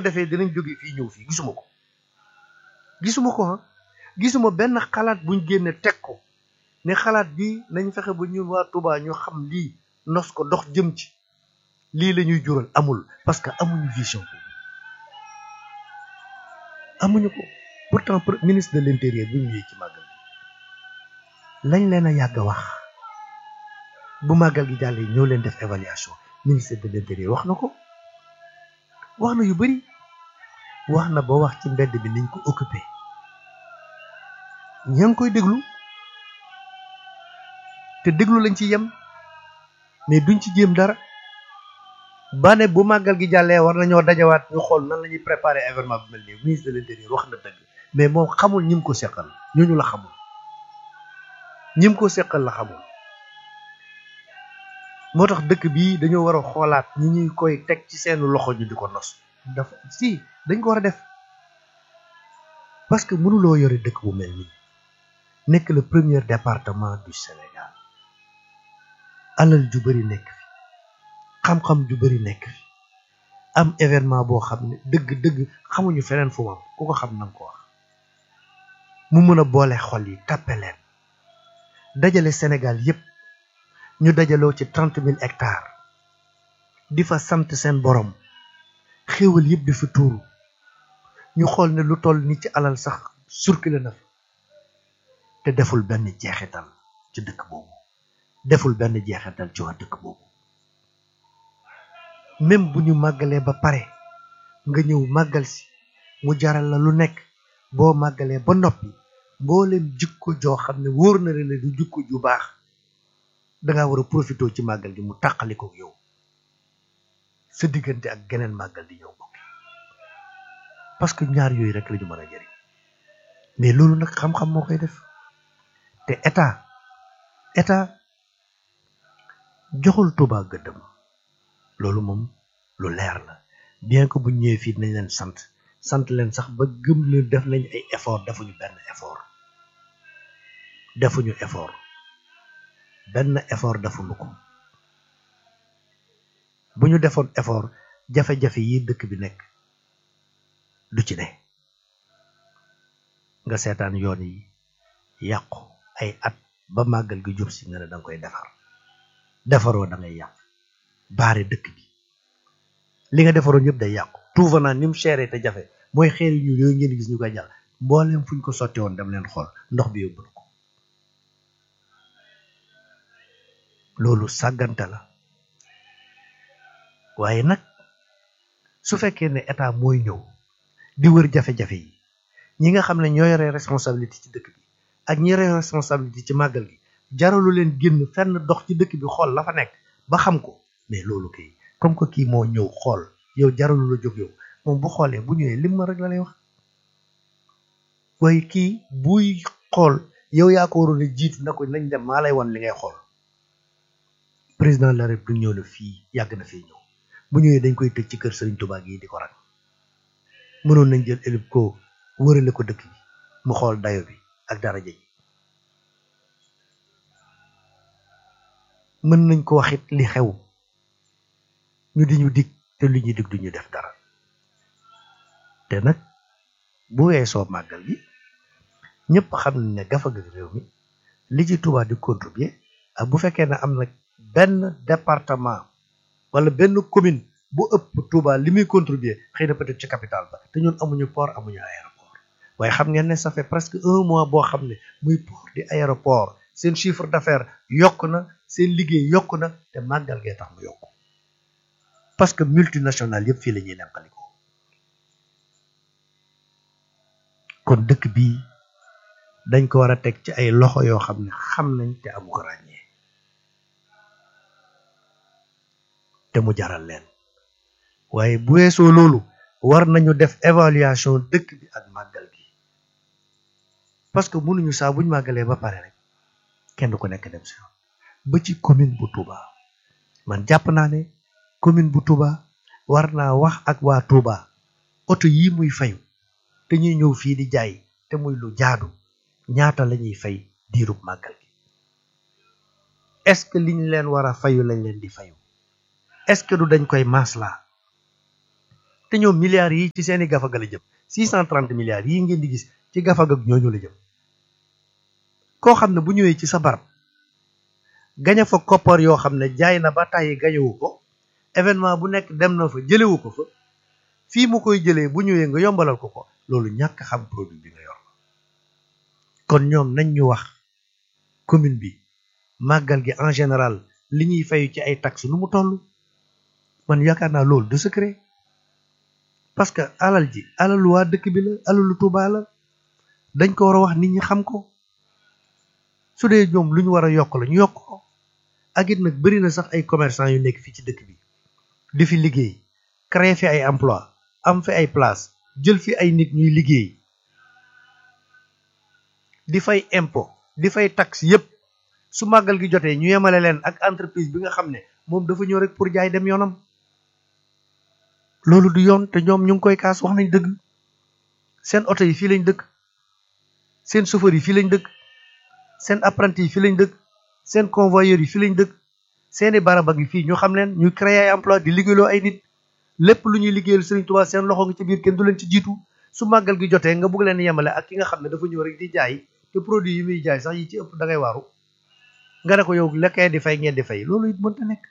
defee dinañ jóge fii ñëw fii gisuma ko gisuma ko ah gisuma benn xalaat buñ génne teg ko ne xalaat bi nañ fexe ba ñun waa Touba ñu xam lii nos ko dox jëm ci lii la ñuy jural amul parce que amuñu vision boobu amuñu ko pourtant ministre de l'intérieur bi mu ñëwee ci màggal gi lañ leen a yàgg a wax bu màggal gi jàllee ñëw leen def évaluation ministre de l'intérieur wax na ko wax na yu bari wax na ba wax ci mbedd bi niñ ko occupé ña ngi koy déglu te déglu lañ ci yem mais duñ ci jéem dara ba ne bu màggal gi jàllee war nañoo dajawaat ñu xool nan la ñuy préparer événement bi mel nii ministre de l'intérieur wax na dëgg mais moom xamul ñim ko seqal ñooñu la xamul ñim ko seqal la xamul moo tax dëkk bii dañoo war a xoolaat ñi ñuy koy teg ci seen loxo ñu di ko nos dafa si dañ ko war a def parce que mënuloo yore dëkk bu mel nii nekk le premier département du Sénégal alal ju bari nekk fi xam-xam ju bari nekk fi am événement boo xam ne dëgg-dëgg xamuñu feneen fu mu am ku ko xam na nga ko wax mu mën a boole xol yi tàppe leen dajale Sénégal yépp ñu dajaloo ci trente mille hectares di fa sant seen borom xéewal yëpp di fa tuuru ñu xool ne lu toll ni ci alal sax circulé na fa te deful benn jeexital ci dëkk boobu deful benn jeexital ci waa dëkk boobu même bu ñu màggalee ba pare nga ñëw màggal si mu jaral la lu nekk boo màggalee ba noppi mbooleem jikko joo xam ne wóor na la ne du jikko ju baax danga war a profité ci màggal gi mu tàqali ko yow sa diggante ak geneen màggal di ñëw bokk parce que ñaar yooyu rek la ñu mën a jëriñ mais loolu nag xam-xam moo koy def te état état joxul Touba gëddëm loolu moom lu leer la bien que bu ñëwee fii nañ leen sant sant leen sax ba gëm ne def nañ ay effort defuñu benn effort defuñu effort benn effort defuñu ko bu ñu defoon effort jafe-jafe yi dëkk bi nekk du ci ne nga seetaan yoon yi yàqu ay at ba màggal gi jub si nga ne danga koy defar defaroo da ngay yàqu baare dëkk bi li nga defaroon yëpp day yàqu tout venant ni mu chéré te jafe mooy xeer yu yooyu ngeen gis ñu koy jàll mbooleem fuñ ko sotti woon dem leen xool ndox bi yóbbu na ko loolu sàggante la waaye nag su fekkee ne état mooy ñëw di wër jafe-jafe yi ñi nga xam ne ñoo yore responsabilité ci dëkk bi ak ñi yore responsabilité ci màggal gi jaralu leen génn fenn dox ci dëkk bi xool la fa nekk ba xam ko mais loolu kay comme que kii moo ñëw xool yow jaralu la jóg yow moom bu xoolee bu ñëwee lim ma rek la lay wax waaye kii buy xool yow yaa ko waroon a jiitu na ko nañ dem maa lay wan li ngay xool président de la république ñëw na fii yàgg na fii ñëw bu ñëwee dañ koy tëj ci kër Serigne Touba gi di ko rak mënoon nañ jël élib ko wërale ko dëkk bi mu xool dayo bi ak daraja ji mën nañ ko waxit li xew ñu di ñu dig te li ñuy dig duñu def dara te nag bu weesoo màggal gi ñëpp xam nañ ne gafa ga réew mi li ci Touba di contribuer ak bu fekkee ne am na benn département wala benn commune bu ëpp Touba li muy contribuer xëy na peut-être ci capitale ba te ñun amuñu port amuñu aéroport waaye xam ngeen ne ça fait presque un mois boo xam ne muy port di aéroport seen chiffre d'affaires yokk na seen liggéey yokk na te màggal gee tax mu yokk parce que multinational yëpp fii la ñuy nemkaliko kon dëkk bii dañ ko war a teg ci ay loxo yoo xam ne xam nañ te amu ko ràññee te mu jaral leen waaye bu weesoo loolu war nañu def évaluation dëkk bi ak màggal gi parce que mënuñu saa buñ màggalee ba pare rek kenn ku nekk dem si ba ci commune bu Touba man jàpp naa ne commune bu Touba war naa wax ak waa Touba oto yii muy fayu te ñuy ñëw fii di jaay te muy lu jaadu ñaata la ñuy fay diirub màggal gi est-ce que liñ leen war a fayu lañ leen di fayu est-ce que du dañ koy maslaa te ñoom milliards yi ci seeni gafaga la jëm six cent trente milliards yi ngeen di gis ci gafaga ñooñu la jëm koo xam ne bu ñëwee ci sa barab gañe fa koppar yoo xam ne jaay na ba tàyyi gañewu ko événement bu nekk dem na fa jëlewu ko fa fii mu koy jëlee bu ñëwee nga yombalal ko ko loolu ñàkk xam produit bi nga yor kon ñoom nañ ñu wax commune bi màggal gi en général li ñuy fayu ci ay taxes nu mu toll man yaakaar naa loolu du secret parce que alal ji alalu waa dëkk bi la alalu Tuuba la dañ ko war a wax nit ñi xam ko su dee ñoom lu ñu war a yokk la ñu yokk ko ak it nag bëri na sax ay commerçant yu nekk fii ci dëkk bi di fi liggéey créer fi ay emploi am fi ay place jël fi ay nit ñuy liggéey di fay impôt di fay taxe yépp su màggal gi jotee ñu yemale leen ak entreprise bi nga xam ne moom dafa ñëw rek pour jaay dem yoonam loolu du yoon te ñoom ñu ngi koy kaas wax nañ dëgg seen oto yi fii lañ dëkk seen chauffeur yi fii lañ dëkk seen apprenti yi fii lañ dëkk seen convoyeur yi fii lañ dëkk seeni barabag yi fii ñu xam leen ñu créer ay emploi di liggéeyloo ay nit lépp lu ñuy liggéeyal Serigne Touba seen loxo nga ci biir kenn du leen ci jiitu su màggal gi jotee nga bëgg leen yemale ak ki nga xam ne dafa ñëw rek di jaay te produit yi muy jaay sax yi ci ëpp da ngay waaru nga ne ko yow lekkee di fay ngeen di fay loolu it mënta nekk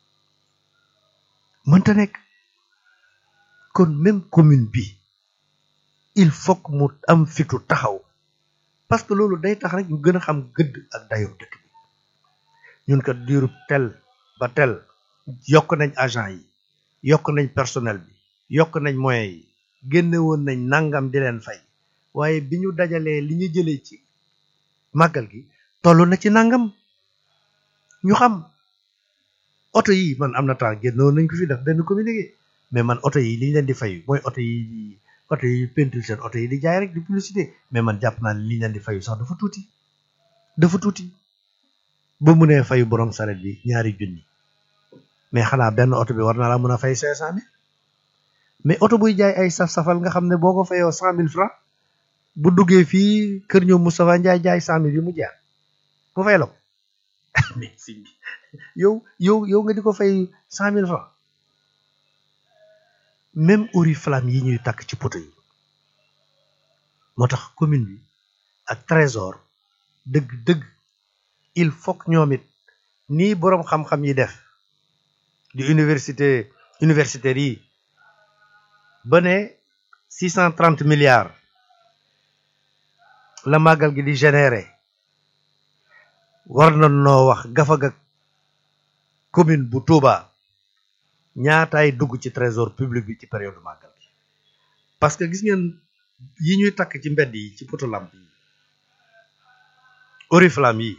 mënta nekk kon même commune bi il faut que mu am fitu taxaw parce que loolu day tax rek ñu gën a xam gëdd ak dayo dëkk bi ñun kat diirub tel ba tel yokk nañ agent yi yokk nañ personnel bi yokk nañ moyens yi génne woon nañ nangam di leen fay waaye bi ñu dajalee li ñu jëlee ci màggal gi toll na ci nangam ñu xam oto yi man am na temps génnoon nañ ko fi def benn communiqué mais man oto yi li ñu leen di fay mooy oto yi oto yi peinture seen oto yi di jaay rek di publicité mais man jàpp naa ne li ñu leen di fayu sax dafa tuuti dafa tuuti ba mu nee fayu borom saret bi ñaari junni mais xanaa benn oto bi war na la mën a fay cinq cent mille mais oto buy jaay ay saf-safal nga xam ne boo ko fayoo cent mille francs bu duggee fii kër ñoom Moustapha Ndiaye jaay cent mille yi mu jaar mu fay la ko mais si yow yow yow nga di ko fay cent mille francs même oriflamme yi ñuy takk ci poto yi moo tax commune bi ak trésor dëgg dëgg il faut que ñoom it nii boroom xam-xam yi def di université universitaires yi ba ne six cent trente milliards la màggal gi di générer war na noo wax gafaga commune bu Touba ñaataay dugg ci trésor public bi ci période màggal gi parce que gis ngeen yi ñuy takk ci mbedd yi ci poto lamp yi oriflamme yi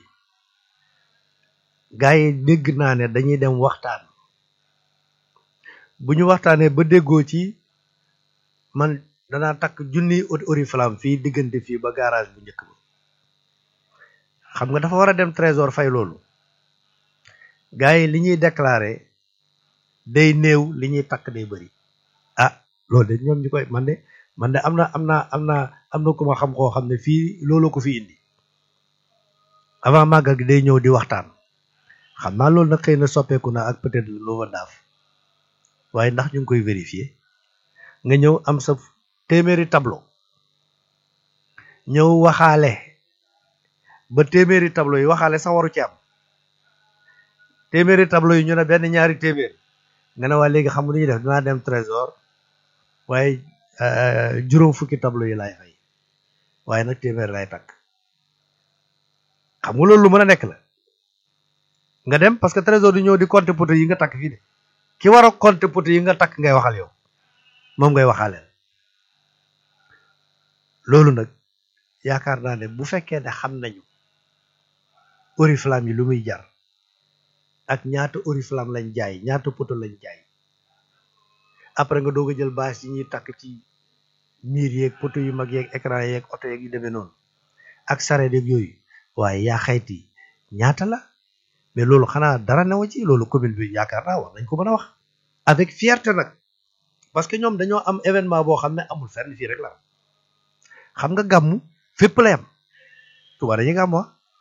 gars yi dégg naa ne dañuy dem waxtaan bu ñu waxtaanee ba déggoo ci man danaa takk junni oriflamme fii diggante fii ba garage bu njëkk ba xam nga dafa war a dem trésor fay loolu gars yi li ñuy déclarer day néew li ñuy takk day bëri ah loolu de ñoom ñu koy man de man de am na am na am na am na ku ma xam koo xam ne fii loolu ko fi indi avant màggal gi day ñëw di waxtaan xam naa loolu nag xëy na soppeeku na ak peut-être lu ma daaf waaye ndax ñu ngi koy vérifier nga ñëw am sa téeméeri tableau ñëw waxaale ba téeméeri tableau yi waxaale sax waru ci am téeméeri tableau yi ñu ne benn ñaari téeméer nga ne waa léegi xam nga lu ñuy def dinaa dem trésor waaye juróom fukki tableau yi laay fay waaye nag téeméer lay takk xam nga loolu lu mën a nekk la nga dem parce que trésor du ñëw di compter poto yi nga takk fii de ki war a compter poto yi nga takk ngay waxal yow moom ngay waxaaleel loolu nag yaakaar naa ne bu fekkee ne xam nañu oriflamme yi lu muy jar ak ñaata oriflamme lañ jaay ñaata poto lañ jaay après nga doog a jël bâche yi ñuy takk ci miir yeeg poto yu mag yeeg écran yeeg oto yeeg yu demee noonu ak sareet yeeg yooyu waaye yaa xayti ñaata la mais loolu xanaa dara newa ci loolu commune bi yaakaar naa war nañ ko mën a wax avec fierté nag parce que ñoom dañoo am événement boo xam ne amul fenn fii rek la xam nga gàmmu fépp la yam Tuuba dañuy gàmmu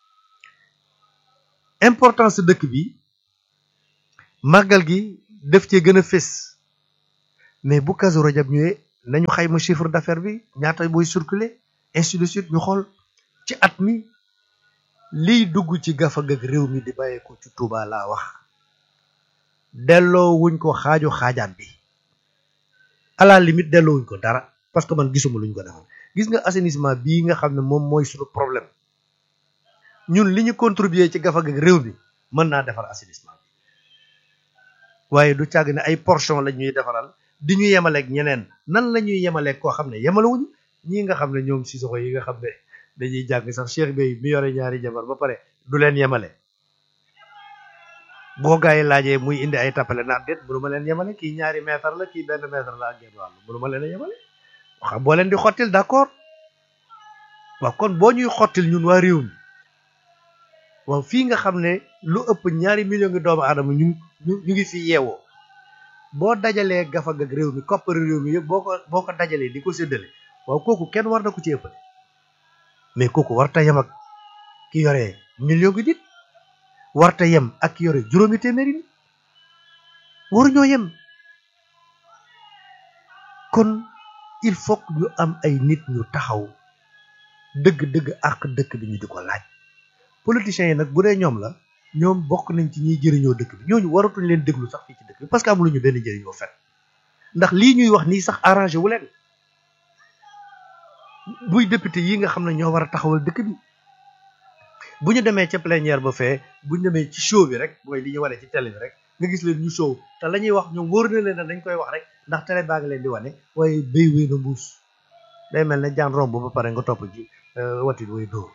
importance dëkk bi màggal gi def cee gën a fés mais bu Kazu Rajab ñëwee nañu xayma chiffre d'affaires bi ñaata booy circuler ainsi de suite ñu xool ci at mi liy dugg ci gafagag réew mi di bàyyeeko ci Touba laa wax delloo wuñ ko xaaju xaajaat bi à la limite delloo wuñ ko dara parce que man gisuma luñ ko defal gis nga assainissement bii nga xam ne moom mooy suñu problème ñun li ñu contribuer ci gafagag réew mi mën naa defar assainissement bi waaye du càgg ne ay portion la ñuy defaral di ñu yemaleeg ñeneen nan la ñuy yemaleeg koo xam ne yemalewuñu ñii nga xam ne ñoom si soxo yi nga xam ne dañuy jàng sax Cheikh Bey mi yore ñaari jabar ba pare du leen yemale boo gaa yi laajee muy indi ay tappale naan déet mënu ma leen yemale kii ñaari mètre la kii benn mètre la ak genn wàll mënu ma leen a yemale xam boo leen di xottil d'accord waaw kon boo ñuy xottil ñun waa réew mi waaw fii nga xam ne lu ëpp ñaari million ngi doomu aadama ñu ñu ñu ngi fi yeewoo boo dajalee gafag ak réew mi koppari réew mi yëpp boo ko boo ko dajalee di ko séddale waaw kooku kenn war na ko ci ëppale mais kooku warta yem ak ki yore million gi nit warta yem ak ki yore juróomi téeméeri nit waruñoo yem kon il faut que ñu am ay nit ñu taxaw dëgg-dëgg ak dëkk bi ñu di ko laaj politiciens yi nag bu dee ñoom la ñoom bokk nañ ci ñiy jëriñoo dëkk bi ñooñu waratuñ leen déglu sax fii ci dëkk bi parce que amuluñu benn jëriñoo fen ndax lii ñuy wax nii sax arrangé wu leen buy député yi nga xam ne ñoo war a taxawal dëkk bi bu ñu demee ca plénière ba fee bu ñu demee ci show bi rek mooy li ñu wane ci télé bi rek nga gis leen ñu show te la ñuy wax ñoom wóor na leen ne dañ koy wax rek ndax télé baa ngi leen di wane waaye béy wéy na mbuus day mel ne jaan romb ba pare nga topp ci watit way dóor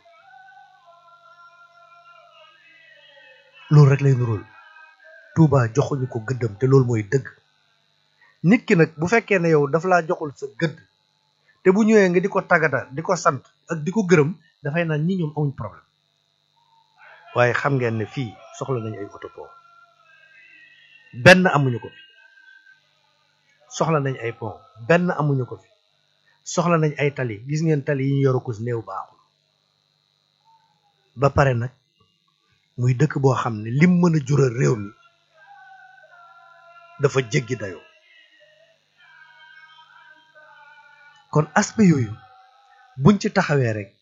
loolu rek lay nuróol Touba joxuñu ko gëddam te loolu mooy dëgg nit ki nag bu fekkee ne yow daf laa joxul sa gëdd te bu ñëwee nga di ko tàggata di ko sant ak di ko gërëm dafay naan ñi ñoom amuñ problème waaye xam ngeen ne fii soxla nañu ay autopont benn amuñu ko fi soxla nañ ay pont benn amuñu ko fi soxla nañ ay tali gis ngeen tali yi ñu yoru ko si néew baaxul ba pare nag muy dëkk boo xam ne lim mën a jural réew mi dafa jéggi dayoo kon aspect yooyu buñ ci taxawee rek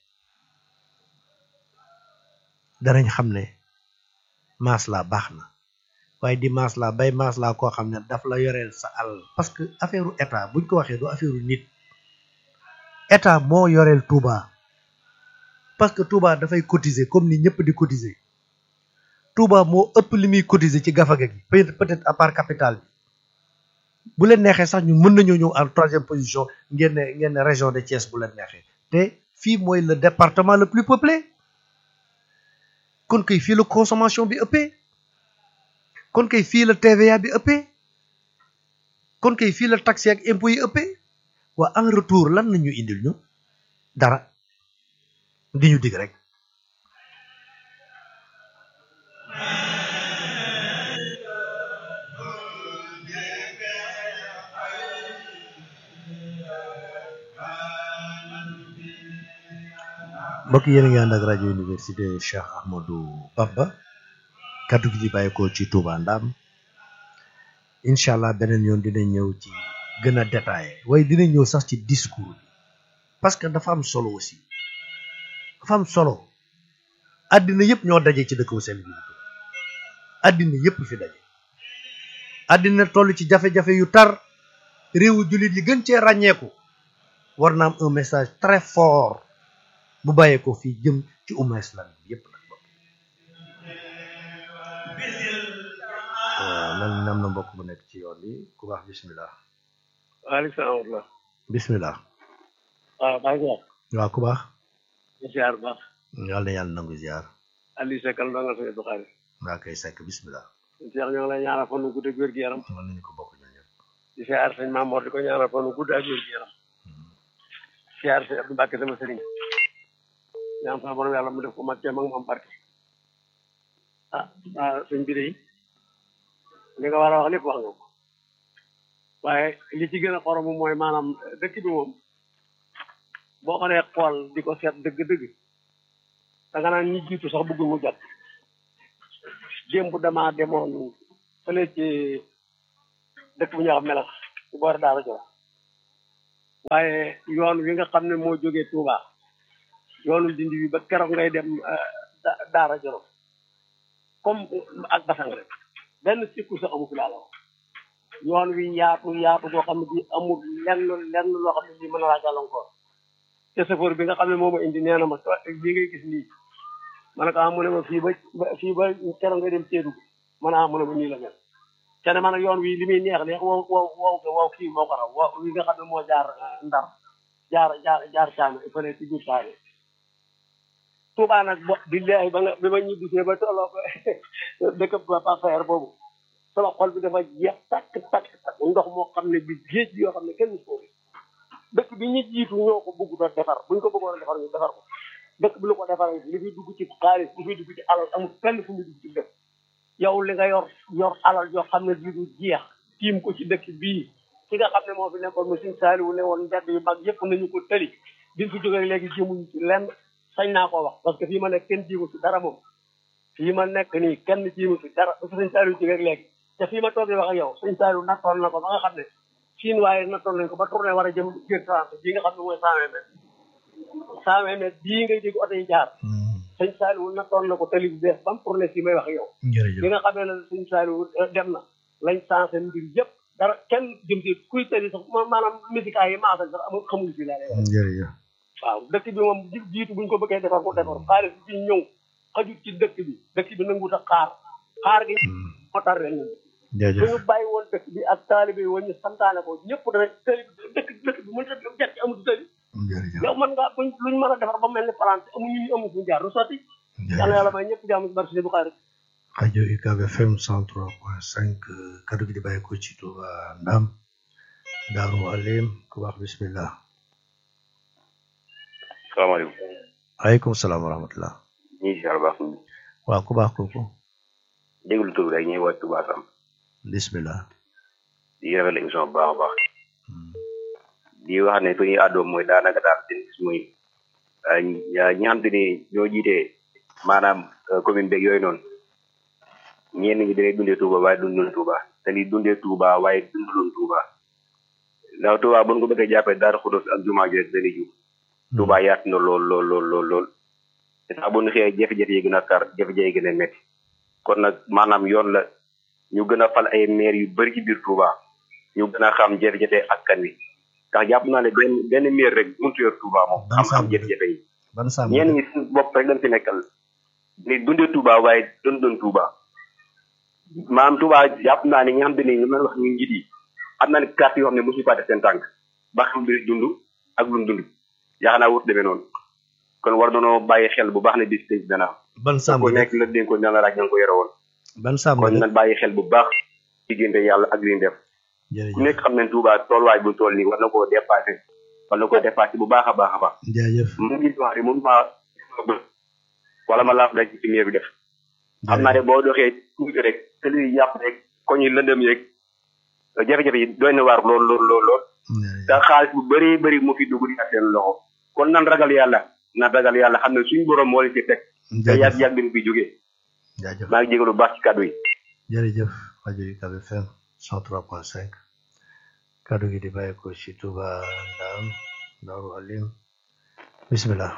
danañ xam ne maslaa baax na waaye di maslaa bay maslaa koo xam ne daf la yoreel sa alal parce que affaire état buñ ko waxee du affaire nit état moo yoreel Touba parce que Touba dafay cotiser comme ni ñëpp di cotiser Touba moo ëpp li muy cotiser ci gafaga gi peut-être à part capital bi bu leen neexee sax ñu mën nañoo ñëw en troisième position ngeen ne ngeen ne région de Thiès bu leen neexee te fii mooy le département le plus peuplé kon kay fii la consommation bi ëppee kon kay fii la TVA bi ëppee kon kay fii la taxe ak impôts yi ëppee waa en retour lan nañu indil ñu dara di ñu dig rek mbokk yéen a ngi ànd ak rajo université Cheikh Ahmadou Bamba kaddu gi di bàyyeekoo ci Touba Ndam incha allah beneen yoon dina ñëw ci gën a détaillé waaye dina ñëw sax ci discours bi parce que dafa am solo aussi dafa am solo àddina yëpp ñoo daje ci dëkk bu sell bi àddina yëpp fi daje àddina toll ci jafe-jafe yu tar réewu jullit yi gën cee ràññeeku war na am un message très fort bu bàyyeekoo fii jëm ci umma islam bi yëpp nag bokk waaw mel ni am na mbokk bu nekk ci yoon bi ku baax bismillah waaleykum salaam wa rahmatulah. bismillah waaw maa ngi wax. waaw ku baax ñu ziar bu baax. yàlla na yàlla nangu ziar Aliou Seck la nga sëñ Bukhari. waa kay sekk bismillah Cheikh ñoo ngi lay ñaanal fan wu gudd ak wér gu yaram. mën nañu ko bokk ñun ñëpp di ziar sëñ Mamour di ko ñaanal fan wu gudd ak wér gu yaram. ziar sëñ Abdou Mbacke sama sëriñ. ñaan sama borom yàlla mu def ko mag teem ak moom barke. ah ah sëñ bi de li nga war a wax lépp wax nga ko. waaye li ci gën a xorom mooy maanaam dëkk bi moom boo ko dee xool di ko seet dëgg-dëgg da nga naan ñi jiitu sax bëggul mu jot démb damaa demoon fële ci dëkk bu ñuy wax melax ci boori Daara Jolof waaye yoon wi nga xam ne moo jógee Touba yoonu dindi bi ba keroog ngay dem Daara Jolof comme ak basang rek benn sikku sa amu fi laa la wax yoon wi yaatu yaatu boo xam ne bii amul lenn lenn loo xam ne bii mën na laa gàllankoor te chauffeur bi nga xam ne moo ma indi nee na ma lii ngay gis nii ma ne ko ah mu ne ma fii ba fii ba keroog nga dem Kédougou ma ne ah mu ne ma nii la mel te ne ma ne yoon wi li muy neex neex wow wow wow wow kii moo ko raw wow wi nga xam ne moo jaar ndar jaar jaar jaar caame fële ci biir saare Touba nag bo billahi ba nga bi ma ñibbisee ba tolloo ko dëkk ba passayer boobu sama xol bi dafa jeex takk takk takk ndox moo xam ne bi géej bi yoo xam ne kenn musu ko dëkk bi ñu jiitu ñoo ko bëgg doon defar buñ ko bëggoon a defar ñu defar ko dëkk bi lu ko defar li fi dugg ci xaalis li fi dugg ci alal amul fenn fu mu dugg ci dëkk yow li nga yor yor alal yoo xam ne bii du jeex tiim ko ci dëkk bii ki nga xam ne moo fi nekkoon mu suñ saaliwu ne woon mbedd yu mag yëpp nañu ko tëli biñ fi jógee léegi jéemuñu ci lenn sañ naa ko wax parce que fii ma nekk kenn jiimu fi dara moom fii ma nekk nii kenn jiimu fi dara ba fi suñ saaliwu jógee léegi te fii ma toog di wax ak yow suñ saaliwu nattoon na ko ba nga xam ne siin waaye nattoon nañ ko ba tourné war a jëm biir trente bii nga xam ne mooy cent vingt mètres cent vingt mètres bii ngay dégg oto yi jaar sëñ Saliou nattoon na ko tali bu bees ba mu tourné fii may wax ak yow jërëjëf bi nga xamee ne sëñ Saliou dem na lañ sensé mbir yëpp dara kenn jëm si kuy tëri sax maanaam musica yi maasal sax amul xamul fii laa lay wax jërëjëf waaw dëkk bi moom ji jiitu buñ ko bëggee defar ko defar xaalis bi ñëw xajut ci dëkk bi dëkk bi nanguwut a xaar xaar gi moo tar ren ñun jërëjëf suñu bàyyi woon dëkk bi ak taalibe yi woon ñu santaane ko ñëpp dana tëli dëkk dëkk bi mënut a jet ci amul tëli jërëjëf yow mën ngaa buñ luñ mën a defar ba mel ni France amuñu ñu amul fuñu jaar du sotti yàlla yàlla may ñëpp jàmm ci barke Sëñ Buxaari rajo UCAB FM 103.5 kaddu gi di bàyyi ko ci Touba Ndam Daaru Alim ku baax bismillah salaamaaleykum. aleykum salaam wa rahmatullah ñu ngi si yàlla baax nañu. waaw ku baax kooku déglu tur bi rek ñuy woote Touba Sam. bismillah di rafetlu émission bu baax a baax. di wax ne fi ñuy àddoo mooy daanaka daal seen gis muy ñi xam te ni ñoo jiitee maanaam commune beeg yooyu noonu ñenn ñi dañuy dundee Touba waaye dunduloon Touba te li dundee Touba waaye dunduloon Touba ndax Touba bu ñu ko bëggee jàppee Daaru Xudoos ak jumaa ji rek dañuy jub Touba yaatu na lool lool lool lool lool te sax bu ñu xëyee jafe-jafe yi gën a tar jafe-jafe yi gën a métti kon nag maanaam yoon la ñu gën a fal ay maire yu bëri ci biir Touba ñu gën a xam jafe-jafe askan wi ndax jàpp naa ne benn benn maire rek mënut yor Touba moom Ban xam-xam sàmm jafe-jafe yi ban sàmm ñenn ñi suñu bopp rek lañ fi nekkal ni dundee Touba waaye doon doon Touba maanaam Touba jàpp naa ne ñi nga xam te ne ñu mën wax ñu njiit yi am naa ne carte yoo xam ne mosuñu faa def seen tànk ba xam bi dund ak lu mu dund yaakaar naa wut demee noonu kon war nañoo bàyyi xel bu baax ne bis tey dana am ban sàmm ko nekk la dénkoon na la raaj nga ko yore woon ban sàmm kon nañ bàyyi xel bu baax diggante yàlla ak li ñu def ku jërëjëf nekk xam ne Touba tooluwaay bu tool nii war na koo dépassé war na koo dépassé bu baax a baax a baax jaajëf mu ngi wax ne mënu maa wala ma laaf rek ci miir bi def xam naa ne boo doxee tuuti rek te li yàpp rek koñ yi lëndëm yeeg jafe-jafe yi doy na waar lool lool lool lool te xaalis bu bëree bëri mu fi dugg di ak seen loxo kon nan ragal yàlla nan ragal yàlla xam ne suñu borom moo leen ci teg te yàgg jaajëf yàgg dañ fi jógee jaajëf maa ngi jégalu bu baax ci kàddu yi jërëjëf rajo UCAB FM 103.5 kaddu gi di bàyyi ko ci Touba Ndam Daaru Alim bismillah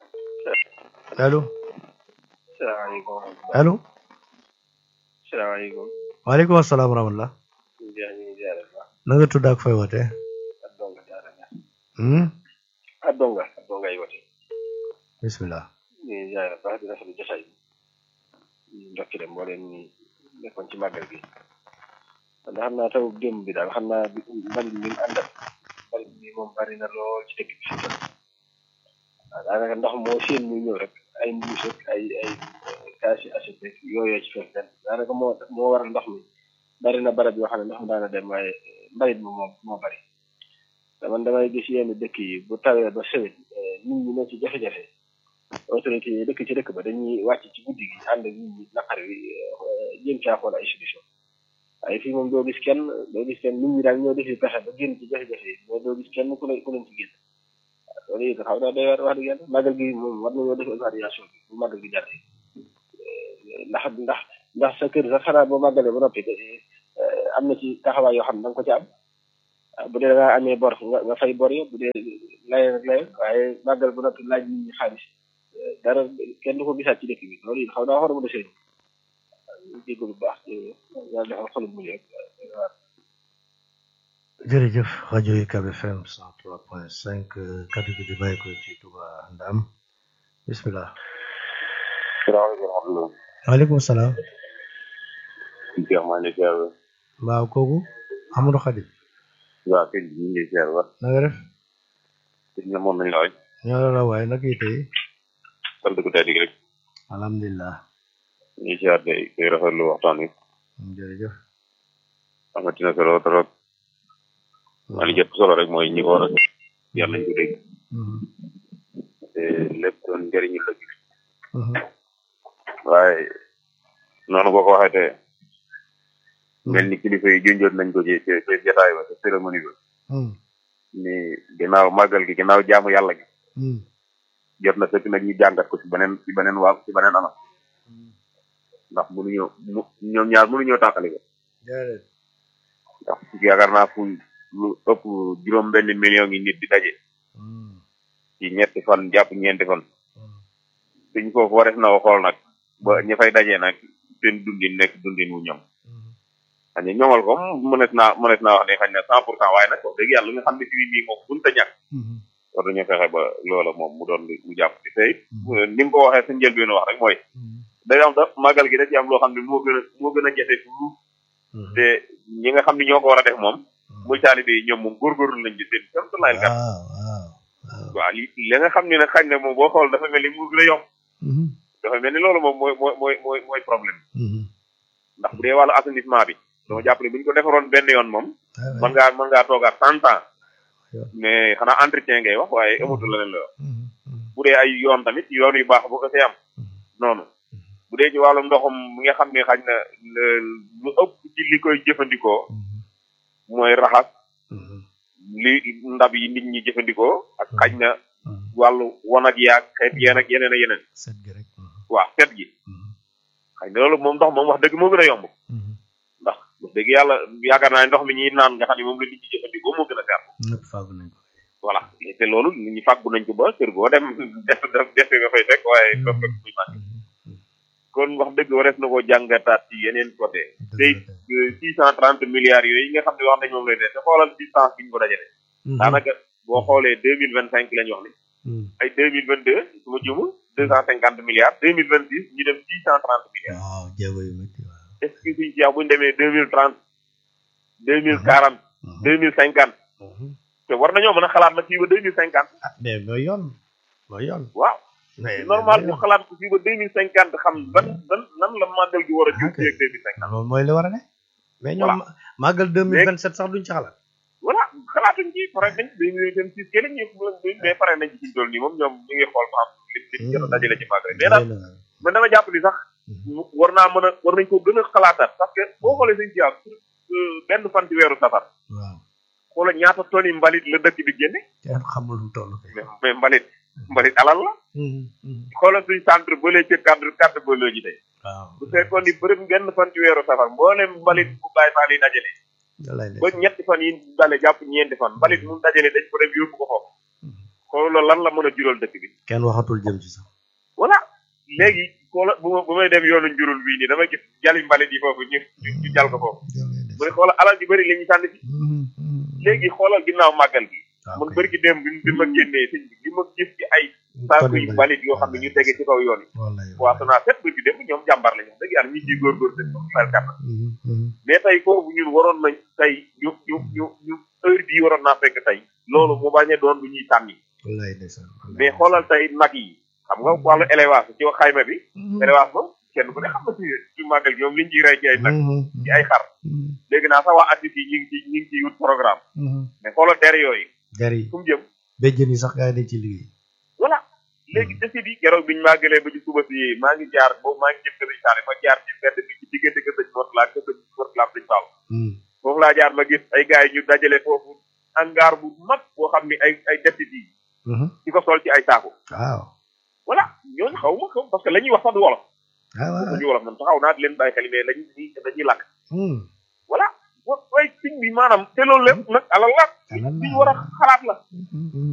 allo salaamaaleykum allo salaamaaleykum waaleykum asalaam wa rahmatullah ñu ngi ñu ngi ziare bu baax na nga tudd ak fooy wootee ak donga jaara ñaar hmm? ak donga ak donga yi wote bismillah ñu ngi ziare bu baax di rafetlu jotaay bi ñu ndokkile mbooleem ñi nekkoon ci màggal gi ndax xam naa taw démb bi daal xam naa bi mbalit mi mu àndal mbalit mi moom bari na lool ci dëkk bi fi mu toll waaw daanaka ndox moo seen muy ñëw rek ay mbuus ak ay ay kaasi assiette rek yooyoo ci fees den daanaka moo moo waral ndox mi bari na barab yoo xam ne ndox mi daana dem waaye mbalit mi moom moo bari te man damay gis yenn dëkk yi bu tawee ba sëwit nit ñi ne ci jafe-jafe autorité yi dëkk ci dëkk ba dañuy wàcc ci guddi gi ànd ak nit ñi naqar wi jéem caa xool ay solution waaye fii moom doo gis kenn doo gis kenn nit ñi daal ñoo defi pexe ba génn ci jafe-jafe yi mais doo gis kenn ku leen ku leen ci génn waaw loolu it xaw naa doy waar wax dëgg yàlla màggal gi moom war nañoo def évaluation bi bu màggal gi jàllee ndax ndax ndax sa kër sax xanaa boo màggalee ba noppi am na ci taxawaay yoo xam ne da nga ko ci am ah bu dee da ngaa amee bor nga nga fay bor yi bu dee lay rek lay waaye màggal bu noppi laaj nit ñi xaalis dara kenn du ko gisaat ci dëkk bi loolu it xaw naa war a mën a sëriñ jéggal bu baax yàlla defal xolum mu rek jërëjëf rajo UCAB FM 103.5 kaddu gi di bàyyi ko ci Touba Ndam bismillah salaamaaleykum waaleykum salaam Cheikh maa ngi lay ziar waaw kooku Amadou Khadim waaw kay ñu ngi lay ziar wax na nga def sëñ la moom nañ la waay ñoo la la waaye nag yi tey sant ko tey rek alhamdulilah ñu ngi ziar tey tey rafetlu waxtaan wi jërëjëf amati na solo trop maa li jot solo rek mooy ñi ko war a yar nañ ko dégg te lépp doon njëriñu la gi waaye noonu boo ko waxee te mel ni kilifa yi junjoon nañ ko ci ci ci jotaay ba ci cérémonie ba ni ginnaaw màggal gi ginnaaw jaamu yàlla gi jot na fekk nag ñu jàngat ko ci beneen ci beneen waa ci beneen anam ndax mënuñoo mu ñoom ñaar mënuñoo tàqali ko ndax yaakaar naa fu lu ëpp juróom benn million yi nit di daje ci ñetti fan jàpp ñeenti fan suñ foofu warees na ko xool nag ba ñi fay dajee nag seen dundin nekk dundin wu ñoom xañ ne ñoŋal ko mënees naa mënees naa wax ne xañ na cent pour cent waaye nag wax dëgg yàlla li nga xam ne fii nii moom bunta ñàkk war nañu fexe ba loola moom mu doon lu jàpp ci tey ni nga ko waxee sa njëlbeen wax rek mooy day am da màggal gi da ci am loo xam ne moo gën a moo gën a jafe fuuf te ñi nga xam ne ñoo ko war a def moom muy taalibe yi ñoom moom góorgóorlu nañ ci seen kéem tolluwaay kat waaw li li nga xam ne nag xañ na moom boo xool dafa mel ni mu gën a yomb dafa mel ni loolu moom mooy mooy mooy mooy mooy problème ndax bu dee wàllu assainissement bi dama jàpp ne bu ñu ko defaroon benn yoon moom mën ngaa mën ngaa toogaat cent ans mais xanaa entretien ngay wax waaye amatul leneen la bu dee ay yoon tamit yoon yu baax bu ko see am noonu bu dee ci wàllu ndoxum mi nga xam ne xañ na lu ëpp ci li koy jëfandikoo mooy raxas li ndab yi nit ñi jëfandikoo ak xañ na wàllu wanag yaag xeet yeen ak yeneen a yeneen set gi rek waaw set gi xañ na loolu moom ndox moom wax dëgg moo gën a yomb ndax wax dëgg yàlla yaakaar naa ndox mi ñuy naan nga xam ne moom la nit ñi jëfandikoo moo gën a gàtt ñëpp fàggu nañ ko voilà te loolu nit ñi fàggu nañ ko ba kër goo dem def def nga fay fekk waaye doo fekk muy màgg kon wax dëgg warees na koo jàngataat ci yeneen côté tey six cent trente milliards yooyu nga xam ne wax nañ moom lay def te xoolal distance bi ñu ko dajale daanaka boo xoolee deux mille vingt cinq lañ wax ni ay deux mille vingt deux su ma jumul deux cent cinquante milliards deux mille vingt six ñu dem six cent trente milliards waaw jéego yu métti waaw est ce que suñ ci bu ñu demee deux mille trente deux mille quarante deux mille cinquante te war nañoo mën a xalaat nag fii ba deux mille cinquante ah mais mooy yoon mooy yoon waaw normal ñu xalaat ko fii ba deux mille cinquante xam ban ban nan la màggal gi war a jur fii ak deux mille cinquante loolu mooy li war a ne mais ñoom màggal deux mille vingt sept sax duñ ci xalaat voilà xalaatuñ ci pare nañ deux mille vingt six kenn ñu mais pare nañ ci fi ñu toll nii moom ñoom ñu ngi xool ba xam li li jot a dajale ci màggal mais daal man dama jàpp ni sax war naa mën a war nañ ko gën a xalaataat parce que boo xoolee sañ ci am benn fan ci weeru safar waaw xoola ñaata toni mbalit la dëkk bi génne kenn xamul lu mu toll mais mbalit mbalit alal la xoolal suñ centre bële ca cadre cadre bële ji tey waaw bu fekkoon ni bërëb benn fan ci weeru safar mboolem mbalit bu bàyyi faal yi dajale ba ñetti fan yi dale jàpp ñeenti fan mbalit mu dajale dañ ko dem yóbbu ko foofu xoolal lan la mën a jural dëkk bi kenn waxatul jëm ci sax voilà léegi xoola bu ma bu may dem yoonu njurul bii nii dama gis jali mbalit yi foofu ñu ñu jal ko foofu mu ne xoolal alal ji bëri la ñuy sànni fi léegi xoolal ginnaaw màggal gi man bëri gi dem bi bi ma génnee sëñ bi li ma gis ci ay saaku yi mbalit yoo xam ne ñu tege ci kaw yoon yi waaw sanaa set bëri gi dem ñoom jàmbar la ñu dëgg yàlla ñu ciy góorgóor dëgg mel kàttan mais tey foofu ñun waroon nañ tey ñu ñu ñu ñu heure bii waroon naa fekk tey loolu mu bañ a doon lu ñuy sànni mais xoolal tey nag yi xam nga wàllu élevage ci wax xayma bi élevage moom kenn ku ne xam na si ci màggal gi moom liñ ciy rey ci ay nag ci ay xar léegi naa sax waa artistes yi ñu ngi ci ñu ngi ciy wut programme mais xoolal der yooyu der yi fu mu jëm béjjën yi sax gaa yi dañ ci liggéey voilà léegi desi bi keroog biñu màggalee ba ci suba si maa ngi jaar boobu maa ngi jëm kër saari ma jaar ci mbedd bi ci diggante kër sëñ Mortala kër sëñ Mortala sëñ Fall foofu laa jaar ma gis ay gars yi ñu dajale foofu hangar bu mag boo xam ni ay ay desit yi di ko sol ci ay saako waaw voilà ñooñu xaw ma xam parce que la ñuy wax sax du wolof waaw du wolof man taxaw naa di leen bàyyi xel mais lañu dañuy lakk voilà wa way siñ bi maanaam te loolu lépp nag alal la alal li ñu war a xalaat la